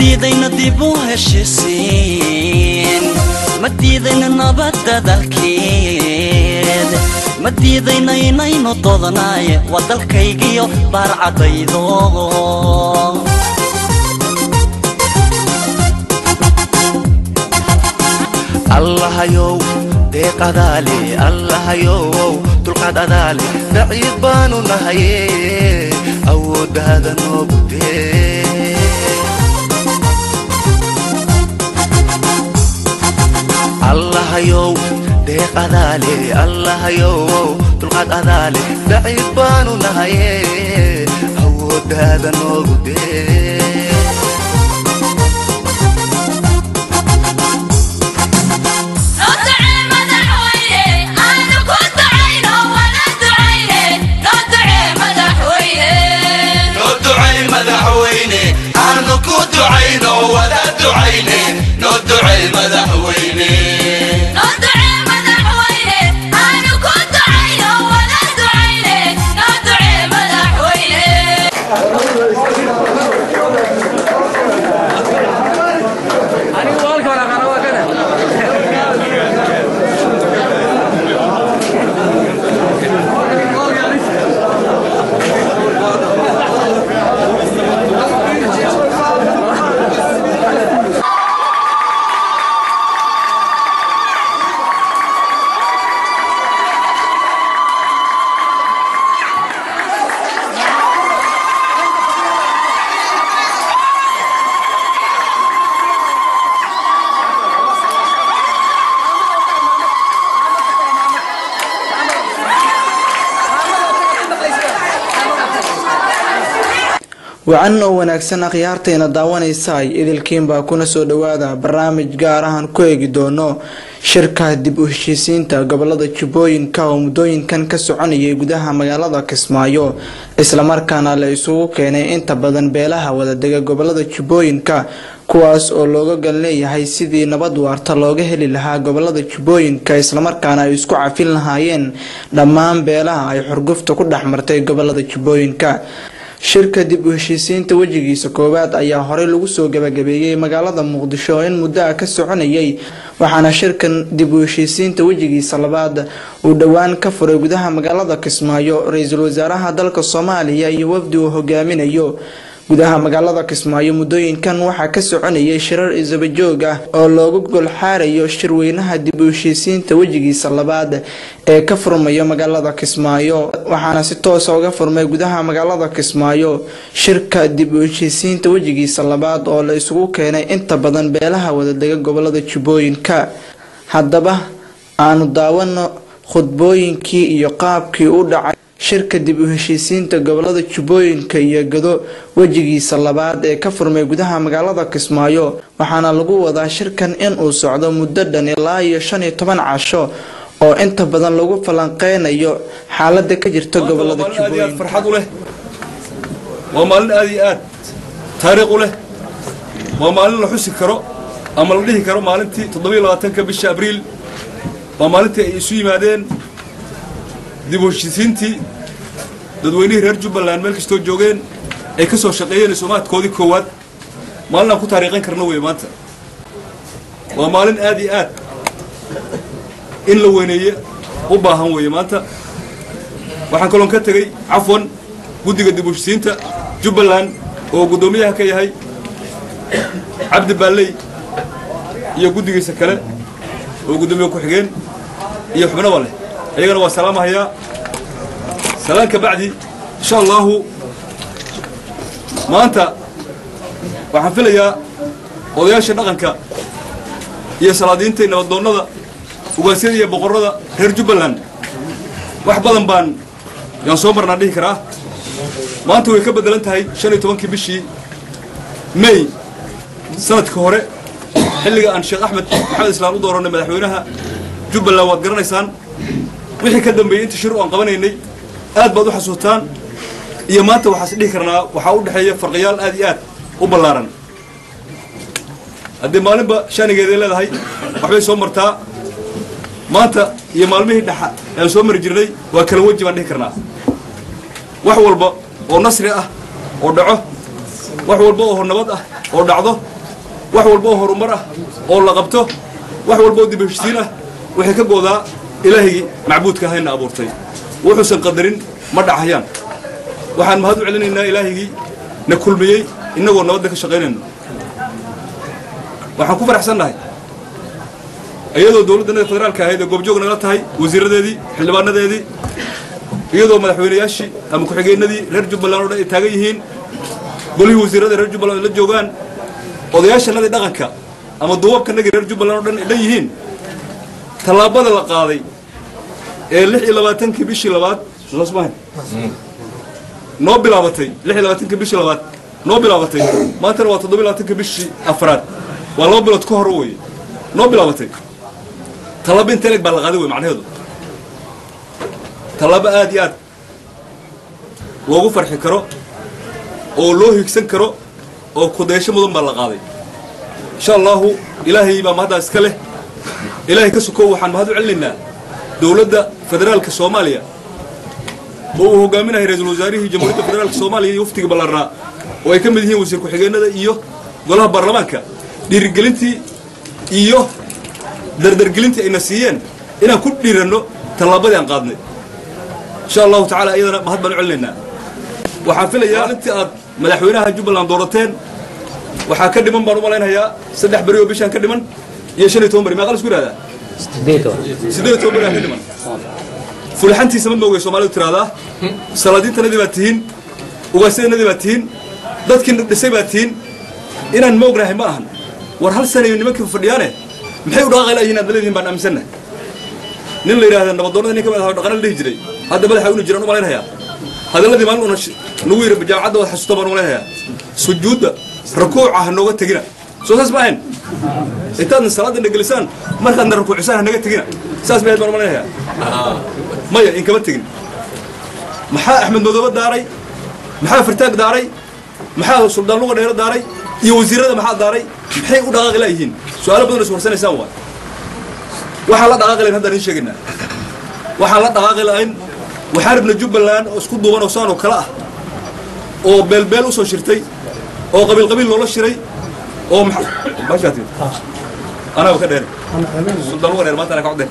diidayna dib u heshisiin ma diidayna nabadda dalkeed ma diidayna inaynu doodnaaye waa dalkaygiyo baarcadaydo allahayow deeq adaale allahayow dulqaad adaale daciif baanu nahaye awooddaada noogu dee allahayow deeq adaale allahayow dulqaad adaale daciif baanu nahaye awooddaada noogu dee noo ducay madaxweyne aanu ku ducayno wada ducayne noo ducay madaxweyne wacan oo wanaagsan akhyaartayna daawanaysaay idilkiinbaa kuna soo dhowaada barnaamij gaar ahaan ku eegi doono shirka dib u heshiisiinta gobolada jubbooyinka oo muddooyinkan ka soconayay gudaha magaalada kismaayo islamarkaana la isugu keenay inta badan beelaha wadadega gobolada jubbooyinka kuwaas oo looga gal leeyahay sidii nabad waarta looga heli lahaa gobolada jubbooyinka islamarkaana ay isku cafin lahaayeen dhammaan beelaha ay xurgufta ku dhex martay gobolada jubbooyinka shirka dib u heshiisiinta wejigiisa koowaad ayaa horey lagu soo gabagabeeyey magaalada muqdisho oo in muddo ah ka soconayay waxaana shirkan dib u heshiisiinta wejigiisa labaad uu dhowaan ka furay gudaha magaalada kismaayo ra-iisul wasaaraha dalka soomaaliya iyo wafdi uu hogaaminayo gudaha magaalada kismaayo muddooyinkan waxaa ka soconayay shirar isabajoog ah oo loogu golxaarayo shirweynaha dib u heshiisiinta wejigiisa labaad ee ka furmayo magaalada kismaayo waxaana si toosa uga furmay gudaha magaalada kismaayo shirka dib u heshiisiinta wejigiisa labaad oo la isugu keenay inta badan beelaha wadadega gobolada jubbooyinka haddaba aanu daawano khudbooyinkii iyo qaabkii u dhacay shirka dib u heshiisiinta gobolada jubbooyinka iyo gado wejigiisa labaad ee ka furmay gudaha magaalada kismaayo waxaana lagu wadaa shirkan inuu socdo muddo dhan ilaa iyo shan iyo toban casho oo inta badan lagu falanqeynayo xaalada ka jirta gobolada waa maalin aad iyo aad jubbooyinka farxad u leh waa maalin aad iyo aad taariikh u leh waa maalin la xusi karo ama la dhihi karo maalintii toddobiyo labaatanka bisha abriil waa maalintii ay isu yimaadeen dib u heshiisiintii dadweynihii reer jubbaland meel kastoo joogeen ay ka soo shaqeeyeen soomaadkoodii koowaad maalin aan ku taariikhan karno wey maanta waa maalin aad iyo aad in la weyneeye u baahan weeye maanta waxaan kaloon ka tegey cafwan guddiga dib u heshisiinta jubbaland oo guddoomiyaha ka yahay cabdi baalley iyo guddigiisa kale oo guddoomiye ku-xigeen iyo xubnaba leh ayagana waa salaamahayaa salaan ka bacdi insha allahu maanta waxaan filayaa odayaasha dhaqanka iyo salaadiinta iyo nabadoonnada ugaasyada iyo boqorrada reer jubbaland wax badan baan yaan soo marnaan dhihi karaa maanta way ka beddelan tahay shan iyo tobankii bishii may sanadka hore xilliga aan sheekh axmed maxamed islaan u doorannay madaxweynaha jubbaland waad garanaysaan wixii ka dambeeyey inta shir oo aan qabanaynay aad baad u xasuutaan iyo maanta waxaas dhihi karnaa waxaa u dhexeeya farqiyaal aad iyo aad u ballaaran haddii maalinba shaanigeeday leedahay waxbay soo martaa maanta iyo maalmihii dhexa aan soo mari jirnay waa kala weji baan dhihi karnaa wax walba oo nasri ah oo dhaco wax walba oo nabad ah oo dhacdo wax walba oo horumar ah oo la qabto wax walba oo dib u heshisiin ah waxay ka goodaa ilaahigii macbuudka ahayna abuurtay wuxuusan qadarin ma dhacayaan waxaan mahad u celinaynaa ilaahigii na kulmiyey innagoo nabadda ka shaqaynayno waxaan ku faraxsannahay iyadoo dowladda federaalka ahayd ee goobjoog nagala tahay wasiiradeedii xildhibaanadeedii iyadoo madaxweynayaashii ama ku-xigeenadii reer jubbaland oo dhan ay taagan yihiin golihii wasiirada reer jubbaland ay la joogaan odayaashanadii dhaqanka ama duubabkanagii reer jubbaland oo dhan ay dhan yihiin tallaabada la qaaday ee lix iyo labaatankii bishii labaad soosmahan noo bilaabatay lix iyo labaatankii bishii labaad noo bilaabatay maantana waa toddoba iyo labaatankii bishii afraad waa laba bilood ka hor weye noo bilaabatay tallaabo inta eleg baa la qaaday wey macnaheedu tallaabo aad iyo aad loogu farxi karo oo loo higsan karo oo kudaysho mudan baa la qaaday insha allahu ilaahay baa mahaddaa iska leh ilaahay ka sokow waxaan mahad u celinaynaa dowladda federaalka soomaaliya oo uu hogaaminahay ra-iisul wasaarihii jamhuuriyadda federaalka soomaaliya iyo waftiga ballaarnaa oo ay ka mid yihiin wasiir ku-xigeenada iyo golaha baarlamaanka dhiirigelintii iyo dardargelintii ayna siiyeen inaan ku dhiiranno tallaabadii aan qaadnay insha allahu tacala iyadana mahad baan u celinaynaa waxaan filayaa intii aad madaxweynaha jubbaland doorateen waxaa ka dhiman baan u malaynayaa saddex beri oo bishaan ka dhiman iyo shan iyo toban beri meeqa la isku yidhahdaa siddeed iyo toban beri aan ka dhiman fulixantiisa ma moogay soomaalidu tiraahdaa salaadiintanadii baad tihiin ugaasyadanadii baad tihiin dadkii dhisay baad tihiin inaan ma ognahay ma ahan war hal sanayo nimankii fadhiyaane maxay u dhaqaaqay layihiin aad leedihiin baan aaminsannahay nin la yidhahda nabadoonnada nin ka mid ah dhaqana la dhihi jiray hadda madaxa unu jiraan u malaynayaa hadalladii maalin una nagu yidhi jaamacadda waad xasuusta baan u malaynayaa sujuudda rakuuca ha nooga tegina soo saas ma ahayn intaadna salaadana gelisaan markaadna rakuucisaan ha naga tegina saas bay ahayd baan u malaynayaa maya inkama tegin maxaa axmed madoobe daaray maxaa fartaag daaray maxaa suldaan luga dheero daaray iyo wasiirada maxaa daaray maxay u dhaqaaqi laayihiin su-aalo badan is warsanaysaan waay waxaan la dhaqaaqi lahayn haddaan idiin sheegaynaa waxaan la dhaqaaqi lahayn waxaan rabna jubbaland oo isku duuban oo saan oo kale ah oo beelbeel usoo shirtay oo qabiil qabiil loola shiray oo bashaati anaa ka dheer suldaan luga dheer maanta anaa ka codeen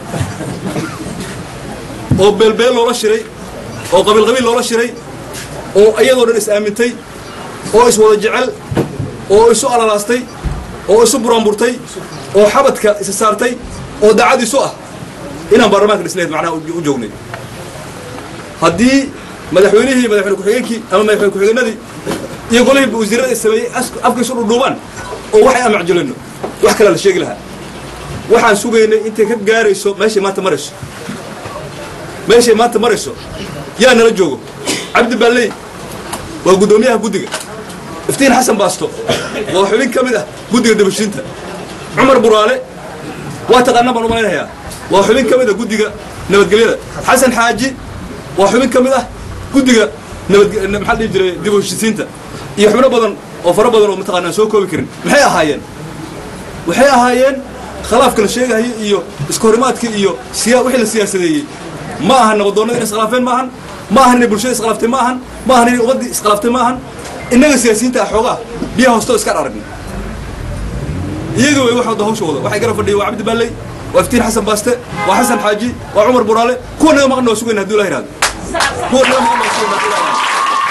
oo beelbeel loola shiray oo qabiil qabiil loola shiray oo iyadoo dhan is aamintay oo is wada jecel oo isu alalaastay oo isu buraanburtay oo xabadka isa saartay oo daacad isu ah inaan baarlamaanka dhisnayd macnaha u joognay haddii madaxweynihii madaxweyne ku-xigeenkii ama madaxweyne ku-xigeenadii iyo golihii wasiirada sameeyey afka isu dhudhuubaan oo waxay aan macjulino wax kalea la sheegi lahaa waxaan sugaynay intay ka gaarayso meeshay maanta marayso meeshay maanta marayso yaa nala joogo cabdi baalley waa guddoomiyaha guddiga iftiin xasan baasto waa xubin ka mid ah guddiga dabashiinta cumar buraale waa taqaanaa baan u malaynayaa waa xubin ka mid ah guddiga nabadgelyada xasan xaaji waa xubin ka mid ah guddiga nabad maxaa dhihi jiray dib u heshisiinta iyo xubno badan oo fara badan oo mataqaanaa soo koobi karin maxay ahaayeen waxay ahaayeen khilaafka la sheegahayo iyo iskahorimaadka iyo siya wixii la siyaasadeeyey ma ahan nabadoonnada inay iskhilaafeen ma ahan ma ahan inay bulshada iskhilaaftay ma ahan ma ahan inay ummaddii iskhilaaftay ma ahan innaga siyaasiyiinta ah xoogaa biyaha hoostoo iska aragna iyaga way wax wada hawsha wada waxay garab fadhiya waa cabdi baalley waa iftiin xasan baaste waa xasan xaaji waa cumar buraale kuwa naga maqan waa sugayna hadduu ilah yihahdo kuwa naga maqan waa sugayna hadduu ilah yihahdo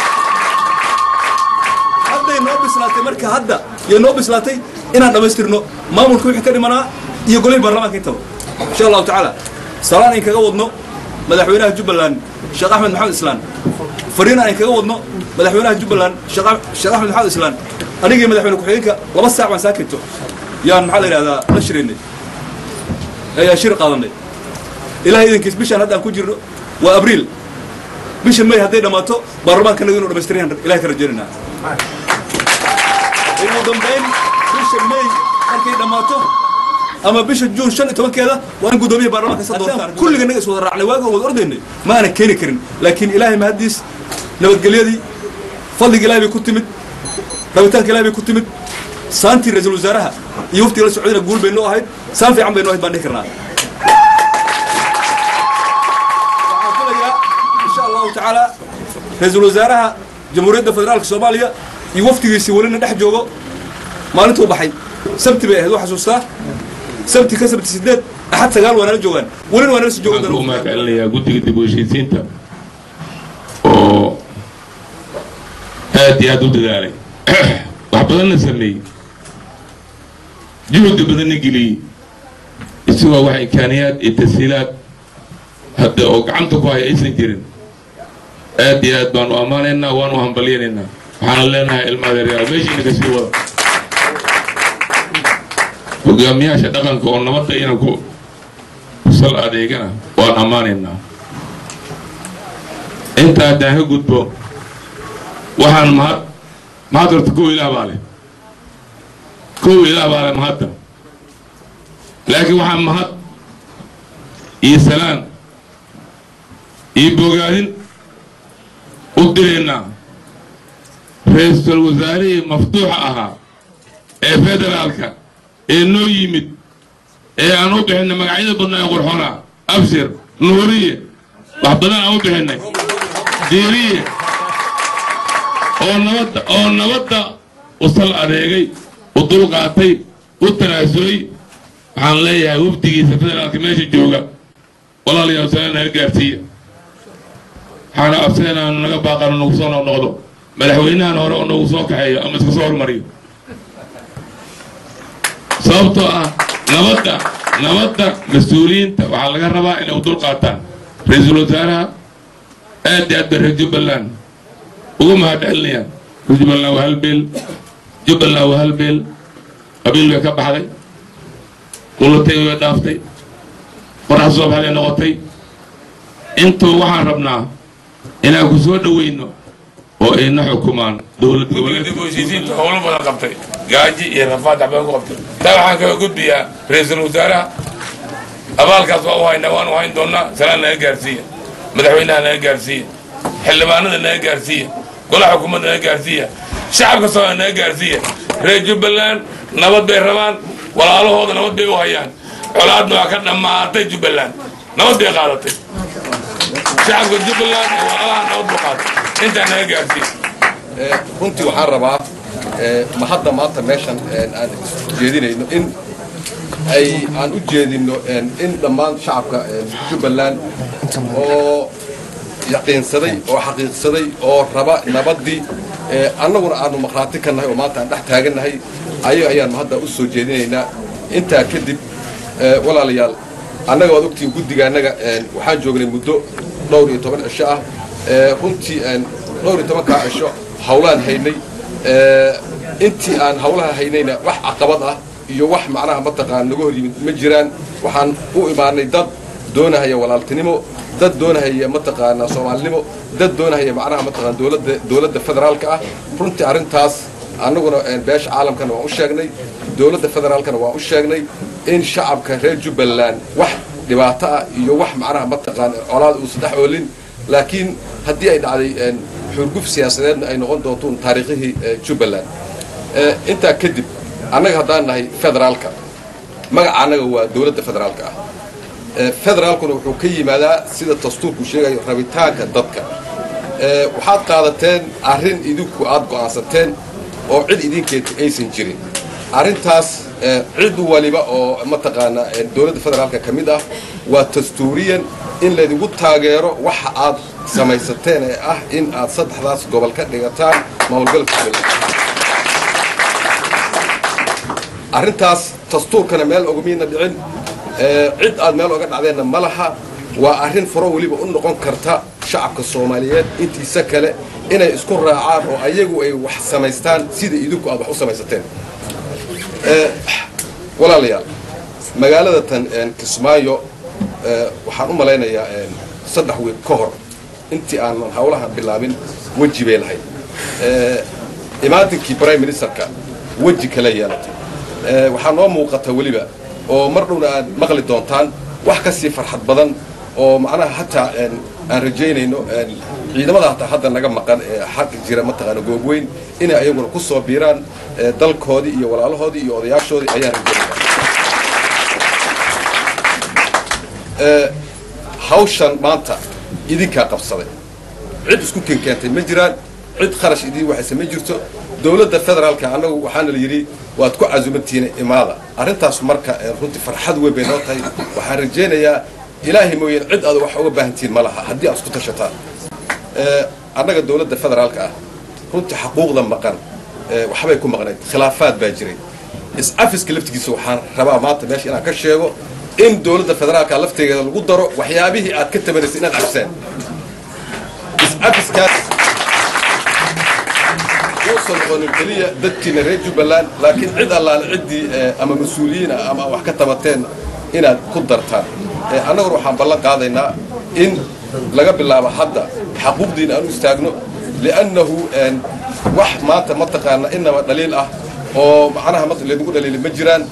hadday noo bislaatay marka hadda iyo noo bislaatay inaan dhammaystirno maamulka wixii ka dhimanaa iyo golihii baarlamaanka intaba insha allahu tacaala salaan ayn kaga wadno madaxweynaha jubbaland sheekh axmed maxamed islaan fariin aan kaga wadno madaxweynaha jubbaland sheekh axmed maxamed islaan anigii madaxweyne ku-xigeenka laba saac baan saakito yaan maxaa la yidhahdaa la shiraynay ayaa shir qaadanay ilahay idankiis bishaan hadda aan ku jirno waa abriil bisha may hadday dhammaato baarlamaankanaga inuu dhamaystirayaan ilahay ka rajaynaynaa ugu dambayn bisha may markay dhammaato ama bisha juun shan iyo tobankeeda waa in guddoomiyaha baarlamaanka sa doortaan kulliganaga is wada raacnay waaga wada ordaynay ma aanan keeni karin laakiin ilaahay mahaddiis nabadgelyadii fadliga ilahay bay ku timid rabitaanka ilahay bay ku timid saantii ra-iisul wasaaraha iyo waftiga la socdayna guul bay noo ahayd saan fiican bay noo ahayd baan dhihi karnaa waxaan filayaa insha allahu tacaala ra-iisul wasaaraha jamhuuriyadda federaalka soomaaliya iyo waftigiisii welina dhex joogo maalintuu baxay sabti bay ahayd waa xasuustaa sabti ka sabti sideed axad sagaal waa nala joogaan welina waa nala sii waxaan ku joogan mahad celinayaa guddiga dib u heshiisiinta oo aad iyo aad u dadaalay wax badanna sameeyey juhdi badanna geliyey isagoo wax imkaaniyaad iyo tashiilaad hadda oo gacanta ku haya aysan jirin aad iyo aad baanu ammaanaynaa waanu hambalyanaynaa waxaana leenahay ilmaadeeryaal meeshiina kasii wada hogaamiyaasha dhaqanka oo nabadda inaan ku sal adeegana waan ammaanaynaa intaa haddaan ka gudbo waxaan mahad mahad horta kow ilaah baa leh kow ilaah baa leh mahadda laakiin waxaan mahad iyo salaan iyo bogaadin u diraynaa ra-iisul wasaarihii maftuuxa ahaa ee federaalka ee noo yimid ee aan u bixinay magacyada badnaa ee qurxonaa abshir nuuriye wax badan aan u bixinay diiriye oo nabadda oo nabadda u sal adeegay u dulqaatay u tanaasulay waxaan leeyahay wafdigiisa federaalka meesha jooga walaalayaal salaan naga gaarsiiya waxaana abseen aanu naga baaqano nagu soo noqnoqdo madaxweynahan hore oo nagu soo kaxeeyo ama iska soo hormariyo sababtoo ah nabadda nabadda mas-uuliyiinta waxaa laga rabaa inay u dulqaataan ra-iisul wasaaraha aad iyo aad bay reer jubbaland ugu mahad celinayaan reer jubbaland waa hal beel jubbaland waa hal beel qabiil bay ka baxday qulatay way dhaaftay qorax soo baxday noqotay intuu waxaan rabnaa inaan ku soo dhoweyno oo ayna xukumaan dowlad goboleedka heshiisiinta howlo badan qabtay gaaji iyo rafaad waxbaan ku qabtay taa waxaan kaga gudbiyaa ra-iisul wasaaraha abaalkaas waa u haynaa waan u hayn doonaa salaan naga gaarsiiya madaxweynaha naga gaarsiiya xildhibaanada naga gaarsiiya golaha xukuumadda naga gaarsiiya shacabka soomaaliya naga gaarsiiya reer jubbaland nabad bay rabaan walaalahooda nabad bay u hayaan colaadna waa ka dhammaatay jubbaland nabad bay qaadatay shacabka jubbaland ee walaalaha nabad buu qaatay intaa naga gaarsiiya runtii waxaan rabaa ma hadda maanta meeshan aan jeedinayno in ay aan u jeedino in dhammaan shacabka jubbaland oo yaqiinsaday oo xaqiiqsaday oo raba nabaddii annaguna aanu maqhraati ka nahay oo maanta aan dhex taagannahay ayaga ayaanu hadda u soo jeedinaynaa intaa kadib walaalayaal annaga waad ogtihiin guddiga annaga waxaan joognay muddo dhowr iyo toban cisho ah runtii dhowr iyo tobankaa cisho hawlaan haynay intii aan hawlaha haynayna wax caqabad ah iyo wax macnaha mataqaan naga hor yimid ma jiraan waxaan u imaanay dad doonahaya walaaltinimo dad doonahaya mataqaanaa soomaalinimo dad doonahaya macnaha mataqaan dowladda dowladda federaalka ah runtii arrintaas annaguna beesha caalamkana waan u sheegnay dowladda federaalkana waan u sheegnay in shacabka reer jubbaland wax dhibaato ah iyo wax macnaha mataqaan colaad uusan dhex oolin laakiin haddii ay dhacday xurguf siyaasadeedna ay noqon doontoon taariikhihii jubbaland intaa kadib annaga haddaan nahay federaalka magaca annaga waa dowladda federaalka ah federaalkuna wuxuu ka yimaadaa sida dastuurku sheegayo rabitaanka dadka waxaad qaadateen arrin idinku aad go'aansateen oo cid idinkeeta aysan jirin arrintaas cid waliba oo mataqaanaa dowladda federaalka ka mid ah waa dastuuriyan in laydigu taageero waxa aad samaysateen ee ah in aad saddexdaas gobol ka dhigataan maamulgalka jubbaland arrintaas dastuurkana meel ogamiina dhicin cid aad meel oga dhacdeenna ma laha waa arrin furo weliba u noqon karta shacabka soomaaliyeed intiisa kale inay isku raacaan oo ayagu ay wax samaystaan sida idinku aad wax u samaysateen walaalayaal magaalada tan kismaayo waxaan u malaynayaa saddex wiil ka hor intii aanan hawlahan bilaabin weji bay lahayd imaantinkii prime ministerka weji kala yeelatay waxaa noo muuqata weliba oo mar dhowna aad maqli doontaan wax ka sii farxad badan oo macnaha hataa aan rajaynayno ciidamada hataa hadda naga maqan ee xagga jira mataqaana goobweyn inay ayaguna ku soo biiraan dalkoodii iyo walaalahoodii iyo odayaashoodii ayaan rajaynaya hawshan maanta idinkaa qabsaday cid isku kenkeentay ma jiraan cid kharash idiin waxay samayn jirto dowladda federaalka annagu waxaana la yidhi waad ku casuumantihiin imaada arrintaas marka eh, runtii farxad weyn bay noo tahay waxaan rajaynayaa ilaahay mooyeen cid aad wax uga baahantihiin ma laha haddii aad isku tashataan Eh, annaga dowladda federaalka ah runtii xaquuqda maqan eh, waxbay ku maqnayd khilaafaad baa jiray is-afiska laftigiisa waxaan rabaa maanta meesha inaan ka sheego in dowladda federaalka laftegeeda lagu daro waxyaabihii aad ka tabanaysay inaad cafiseen is-afiskaas uusan noqonin keliya dadkiina reer jubbaland laakiin cid allaale ciddii eh, ama mas-uuliyiin ah ama wax ka tabateen inaad ku dartaan Eh, annaguna waxaan ballan qaadaynaa in laga bilaabo hadda xaquuqdiina aan u istaagno liannahu en, wax maanta mataqaana inaba dhaliil ah oo macnaha ma- laynagu dhaliili ma jiraan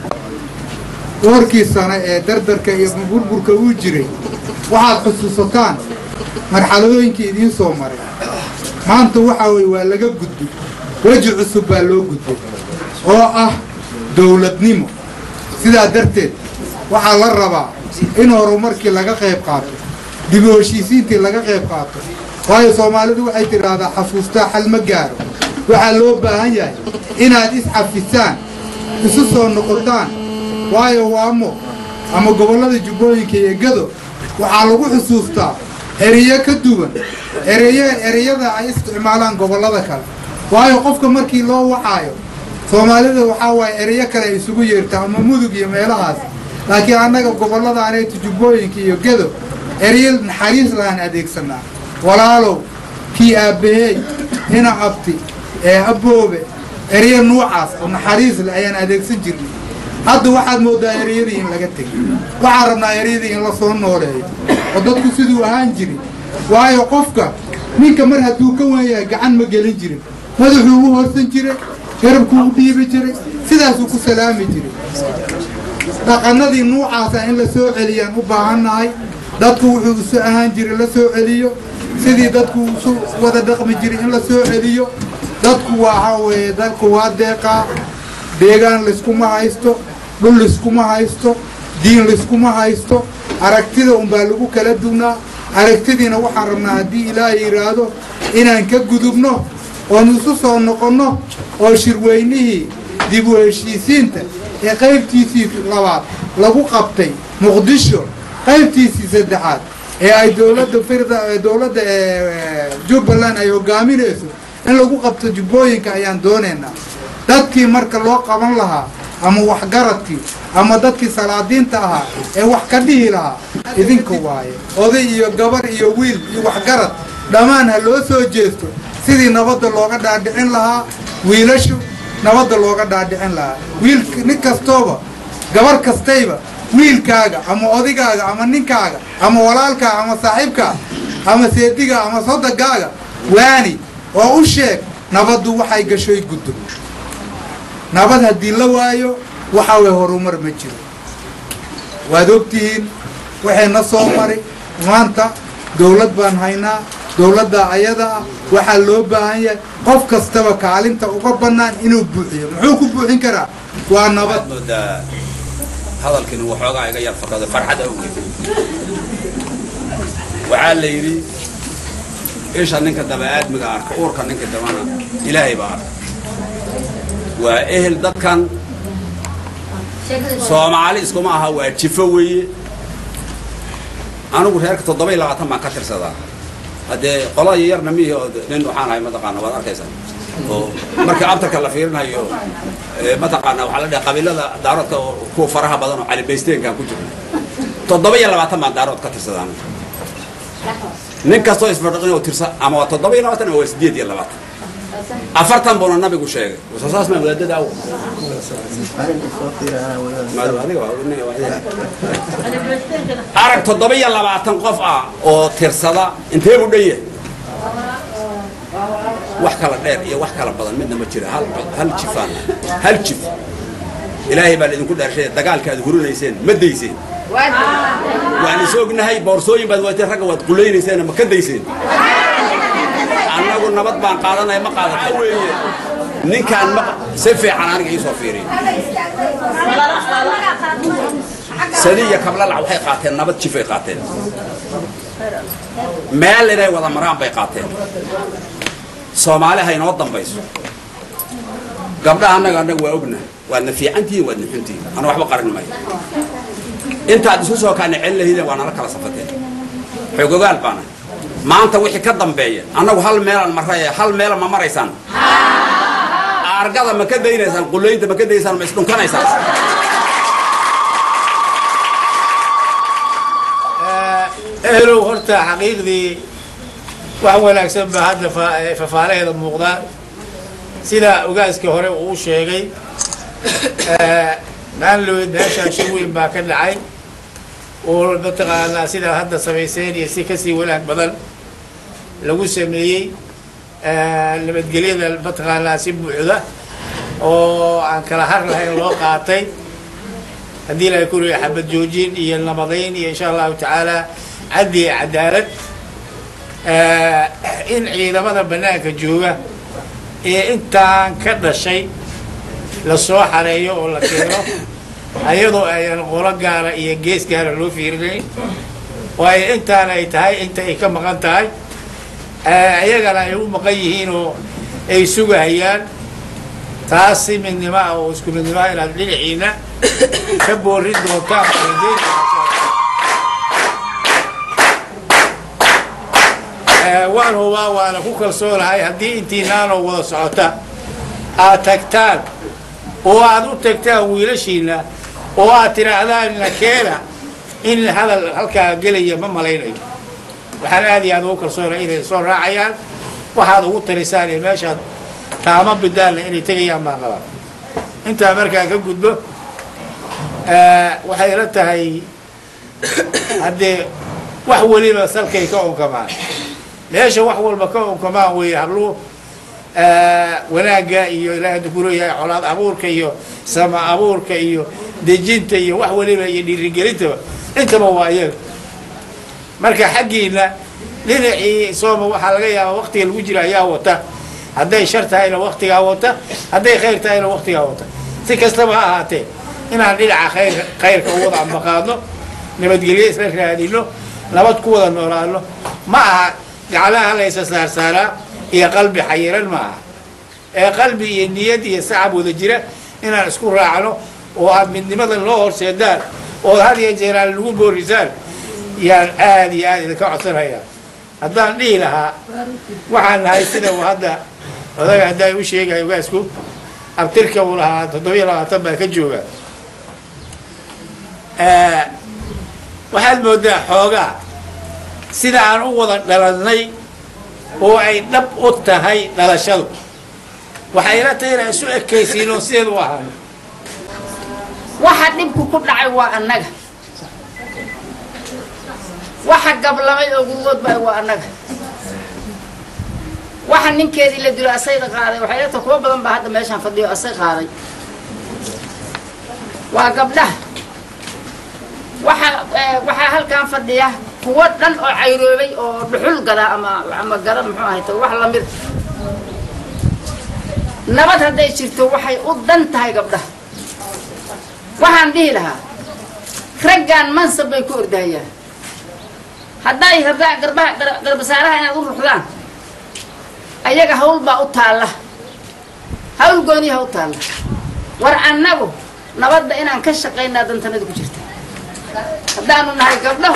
doorkii sane ee dardarka iyo burburka uu jiray waxaad xusuusataan marxaladooyinkii idiin soo maray maanta waxaa weye waa laga gudbay weji cusub baa loo gudbay oo ah dowladnimo sidaa darteed waxaa la rabaa in horumarkii laga qayb qaato dib u heshiisiintii laga qayb qaato waayo soomaalidu waxay tidhaahdaa xasuustaa xal ma gaaro waxaa loo baahan yahay inaad iscafisaan isu soo noqotaan waayo waamo ama gobollada jubbooyinka iyo gado waxaa lagu xusuustaa ereyo ka duwan ereyo ereyada ay isticmaalaan gobollada kale waayo qofka markii loo wacaayo soomaalida waxaa waaye ereyo kale ay isugu yeertaa ama mudug iyo meelahaas laakiin annaga gobollada aneeta jubbooyinka iyo gado ereyo naxariis lahaan adeegsanaa walaalow kii aabbaheey ina abti ee aboobe ereyo nuucaas oo naxariis leh ayaan adeegsan jirnay hadda waxaad moodaa ereyadii in laga tegay waxaan rabnaa ereyadii in la soo nooleeyo oo dadku siduu ahaan jirin waayo qofka ninka mar hadduu ka wan yahay gacan ma gelin jirin madaxuu u horsan jiray garabkuu u dhiibi jiray sidaasuu ku salaami jiray dhaqanadii nuucaasa in la soo celiyaan u baahannahay dadku wuxuu isu ahaan jiray la soo celiyo sidii dadku isu wada dhaqmi jiray in la soo celiyo dadku waxaa weeye dadku waa deeqaa deegaan layskuma haysto dhul layskuma haysto diin layskuma haysto aragtida unbaa lagu kala duwnaa aragtidiina waxaan rabnaa haddii ilaahay yidhaahdo inaan ka gudubno oon isu soo noqonno oo shirweynihii dib u heshiisiinta ee qaybtiisii labaad lagu qabtay muqdisho qaybtiisii saddexaad ee ay dowladda firda ee dowladda ee jubbaland ay hogaaminayso in lagu qabto jubbooyinka ayaan doonaynaa dadkii marka loo qaban lahaa ama waxgaradkii ama dadkii salaadiinta ahaa ee wax ka dhihi lahaa idinka waaye oday iyo gabar iyo wiil iyo waxgarad dhammaan ha loo soo jeesto sidii nabadda looga dhaadhicin lahaa wiilashu nabadda looga dhaadhicin lahaa wiil nin kastooba gabar kastayba wiilkaaga ama odigaaga ama ninkaaga ama walaalkaaga ama saaxiibkaa ama seediga ama sodogaaga waani oo u sheeg nabaddu waxay gashoy guddo nabad haddii la waayo waxa way horumar ma jiro waad ogtihiin waxay na soo maray maanta dowlad baan haynaa dowladda ayada ah waxaa loo baahan yahay qof kastaba kaalinta uga bannaan inuu buuxiyo muxuu ku buuxin karaa waa nabad moodaa hadalkiina waxoogaa iga yar fakado farxad awgeed waxaa la yidhi isha ninka daba aadmiga arka uurka ninka dabana ilaahay baa arka waa ehel dadkan soomaali iskuma aha waa jifo weeye anigu reerka toddoba iyo labaatan baan ka tirsadaa haddee qolada yarna mihi oo nin waxaan ahay mataqaana waad arkaysaa oo marka abtarka la fiirinayo ee, mataqaana waxaa la dhaha qabiilada daaroodka oo kuwa faraha badan oo calibaysteenkaan ku jiro toddoba iyo labaatan baan daarood ka tirsadaa anigu. nin kastoo isfadhiqin oo tirsa ama waa toddoba iyo labaatan ama waa sideed iyo labaatan afartan buuna nabigu sheegay soo saas maa wadaadada aw arag toddoba iyo labaatan qof ah oo tirsada intee buu dhan yahay wax kala dheer iyo wax kala badan midna ma jira hal hal jifaan hal jif ilaahay baa idinku dhaarshay dagaalka aad hurinayseen ma dayseen waan is ognahay boorsooyin baad wateen ragga waad qulaynayseen ma ka dayseen annagu nabad baan qaadanaya ma qaadata weeye ninkaan ma si fiican aniga iisoo fiiriyo sadi iyo kablalac waxay qaateen nabad jifay qaateen meel inay wada maraan bay qaateen soomaali ha inoo dambayso gabdhaha annaga annaga waa ogna waadna fiicantihiin waadna xuntihiin ana waxba qarin mayo intaad isu soo kaana celin lahiideen waa nala kala safateen xoogogaal baana maanta wixii ka dambeeya annagu hal meelaan marray hal meela ma maraysaan argada ma ka daynaysaan qulaynta ma ka daysaan ma isdhunkanaysaan ehelow horta xaqiiqdii wax wanaagsan baa hadda fa- fafaalaheeda muuqdaan sida ogaaskii hore uu sheegay maanloweed meeshaan shir weyn baa ka dhacay oo mataqaanaa sidaa hadda samayseen iyo si kasii wanaag badan lagu sameeyey nabadgelyada mataqaanaa si buuxda oo aan kala har lahayn loo qaatay haddii ilahay ku leeyahay xabad joojin iyo nabadayn iyo insha allahu tacaala caddi iyo cadaalad in ciidamada bannaanka jooga ee intaan ka dhashay la soo xareeyo oo la keeno ayadoo ayaan qolo gaara iyo gees gaara loo fiirinayn waayo intaan ay tahay inta ay ka maqan tahay ayagana ay u maqan yihiin oo ay sugahayaan taas si midnimo ah oo isku midnimo ah inaad dhinaciina ka boorin doontaan waan hubaa waana ku kalsoonahay haddii intiinaanoo wada socota aad tagtaan oo aad u tagtaan wiilashiina oo aad tidhaahdaan nakeena in hadal halkaa gelaya ma malaynayo waxaan aad iyo aad ugu kalsoonay inay soo raacayaan waxaad ugu talisaan iyo meeshaad taamo bidaanna inay tegayaan baan qabaa intaa markaan ka gudbo waxay la tahay haddee wax weliba salkay ka onkamaan meesha wax walba ka onkamaan weeye habluhu wanaagga iyo ilaahay hadda ku leeyahay colaad abuurka iyo sama abuurka iyo dejinta iyo wax weliba iyo dhiirigelintaba intaba waa iyaga marka xaggiina dhinacii sooma waxaa laga yaabaa waktiga lagu jira ayaa wata hadday shar tahayna waktigaa wata hadday khayr tahayna waktigaa wata si kastaba ha ahaatee inaan dhinaca khayr khayrka u wada ambaqaadno nabadgelyo isla raadino nabad ku wada noolaano ma aha gaclaha laysa saarsaaraa iyo qalbi xayiran ma aha ee qalbi iyo niyad iyo sacab wada jira inaan isku raacno oo aad midnimada loo horseedaan oo had iyo jeeraan lagu boorisaan yaan aad iyo aad idinka codsanayaa haddaan dhihi lahaa waxaan nahay sida uu hadda odaga haddaa u sheegaya ogaasku abtirka uu lahaa toddobiyo labaatan baa ka jooga waxaad moodaa xoogaa sida aan u wada dhalannay oo ay dhab u tahay dhalashadu waxayna tahay inaan isu ekaysiino sideed u ahaano waxa dhibku ku dhacay waa annaga waxa gablamay oo gurgood baa waa annaga waxa ninkeedii la dilo asayda qaaday waxay leetahay kuwa badan baa hadda meeshaan fadhiyo asay qaaday waa gabdhaha waxa waxaa halkan fadhiya kuwo dhan oo cayroobay oo dhuxul gada ama ama gada muxuu ahayta wax lamid nabad hadday jirto waxay u dan tahay gabdhaha waxaan dhihi lahaa raggaan mansab bay ku ordahayaan hadday rabaan garbaha garbasaaraha inaad u ruxdaan ayaga hawl baa u taalla hawl gooniyaha u taalla war annagu nabadda inaan ka shaqaynaa dantanada ku jirta haddaanu nahay gabdhaho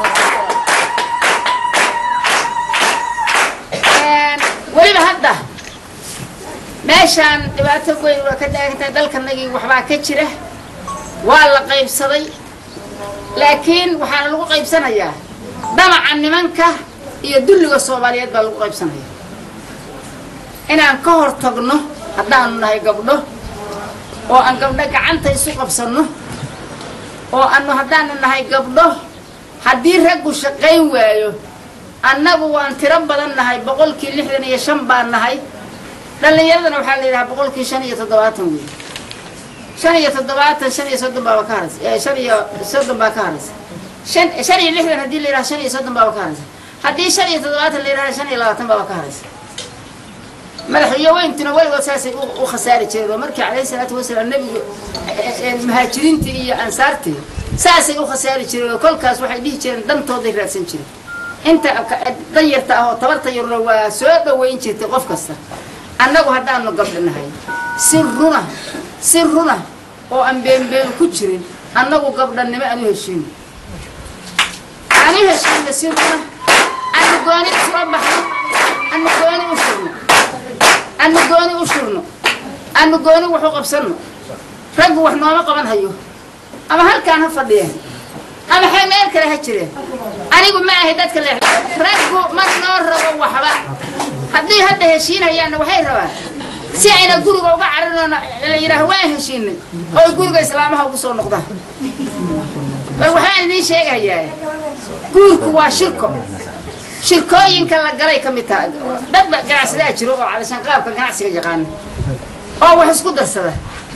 weliba hadda meeshaan dhibaato weyn waa ka dhaagantahay dalkanagii waxbaa ka jira waa la qaybsaday laakiin waxaana lagu qaybsanayaa damaca nimanka iyo dulliga soomaaliyeed baa lagu qaybsanaya inaan ka hor tagno haddaanu nahay gabdho oo aan gabdho gacanta isu qabsanno oo anu haddaanu nahay gabdho haddii raggu shaqayn waayo annagu waan tiro badan nahay boqolkii lixdan iyo shan baan nahay dhallinyaradana waxaa la yidhahaa boqolkii shan iyo toddobaatan wey shan iyo toddobaatan shan iyo soddon baaba ka haraysa shan iyo soddon baa ka haraysa shan shan iyo lixdan haddii la yidhaha shan iyo soddon baaba ka haraysa haddii shan iyo toddobaatan la yidhaha shan iyo labaatan baaba ka haraysa madaxweyntuna weligood saasay u khasaari jireen oo markii calayhi salaatu wasalaam nebigu muhaajiriintii iyo ansaartii saasay u khasaari jireen oo kolkaas waxay dhihi jireen dantooday raadsan jireen inta ka- danyarta ah oo tabarta yarna waa soo dhoweyn jirtay qof kasta annagu haddaanu gabdhanahay si runa si runa oo aan beenbeen ku jirin annagu gabdhannimo aan u heshiino aan u heshiino si runa anu gooni soo baxno anu gooni u shurno anu gooni u shurno anu gooni wax u qabsanno raggu wax nooma qaban hayo ama halkaan ha fadhiyeen ama xe meel kale ha jireen anigu ma ahay dadka leex raggu ma noo rabo waxba haddii hadda heshiinayaanna waxay rabaan si ayna guriga uga carinoona la yidhaaho waan heshiinay oo guriga islaamaha ugu soo noqdaan bal waxaan idiin sheegayaa guurku waa shirko shirkooyinka la galay ka mid taha dadba ganacsadaa jiro oo calashaan qaabka ganacsiga yaqaana oo wax isku darsada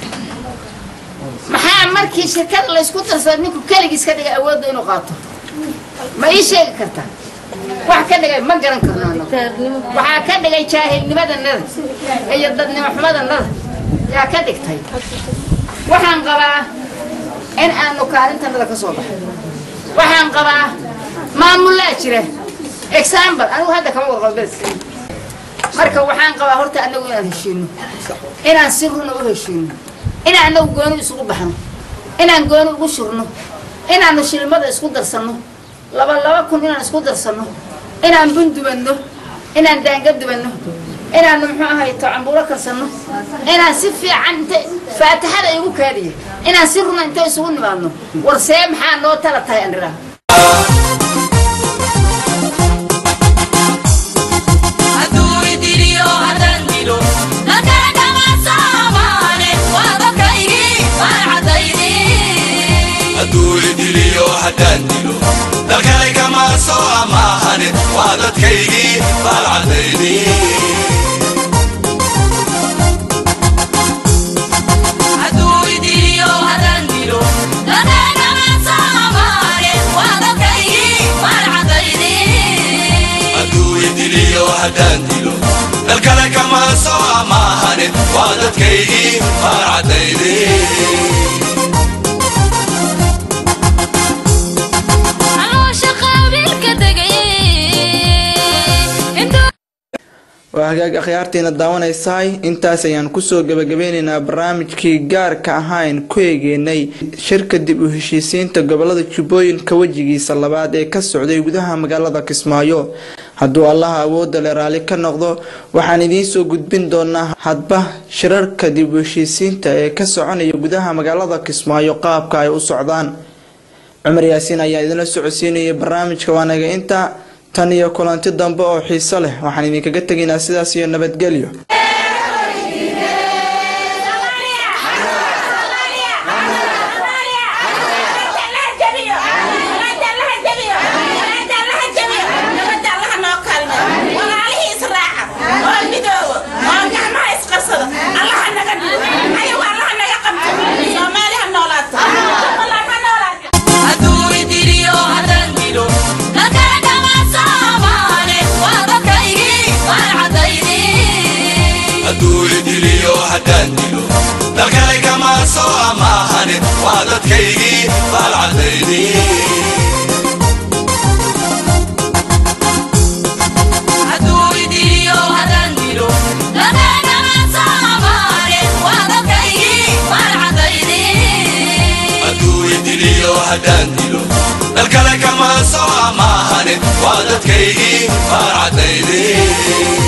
maxaa markii shirkada laysku darsada ninku keligiis ka dhigay awoodda inuu qaato ma ii sheegi kartaa wax ka dhigay ma garan karno annagu. waxaa ka dhigay jaahilnimadanada iyo dadnimo xumadanada yaa ka dhigtay waxaan qabaa in aanu kaalintanada ka soo baxay waxaan qabaa maamulaa jira example anigu hadda kama warqabo bes marka waxaan qabaa horta annagu inaan heshiino inaan si runa u heshiino inaan annagu gooni isugu baxno inaan gooni ugu shurno inaanu shilmada isku darsanno laba laba kun inaan isku darsanno inaan bun dubanno inaan daanga dubanno inaanu muxuu ahay tocambuuro karsanno inaan si fiican inta faatixada igu kaadiya inaan si runa inta isugu nimaadno war see maxaa noo tala tahay andhiraa hadduu idiliyo haddaan dilo dalkale kama soo amaahanin waa dadkaygii baalcadayni hadduu idiliyo haddaan dilo dalkale kama soo amaahanin waa dadkaygii baalcadayni waa hagaag akhyaartiina daawanaysahay intaas ayaan kusoo gebagabeyneynaa barnaamijkii gaarka ahaan ku eegeynay shirka dib u heshiisiinta gobolada jubbooyinka wejigiisa labaad ee ka socday gudaha magaalada kismaayo hadduu allaha awoodda le raalli ka noqdo waxaan idiin soo gudbin doonaa hadba shirarka dib u heshiisiinta ee ka soconaya gudaha magaalada kismaayo qaabka ay u socdaan cumar yaasiin ayaa idinla socodsiinayay barnaamijka waanaga inta tan iyo kulanti dambe oo xiiso leh waxaan idinkaga tegaynaa sidaas iyo nabadgelyo hadduu idiliyo haddaan dilo dalkale kama soo amaahanin waa dadkaygii baalcadayni hadduu idiliyo haddaan dilo dalkale kama soo amaahanin waa dadkaygii baalcadayni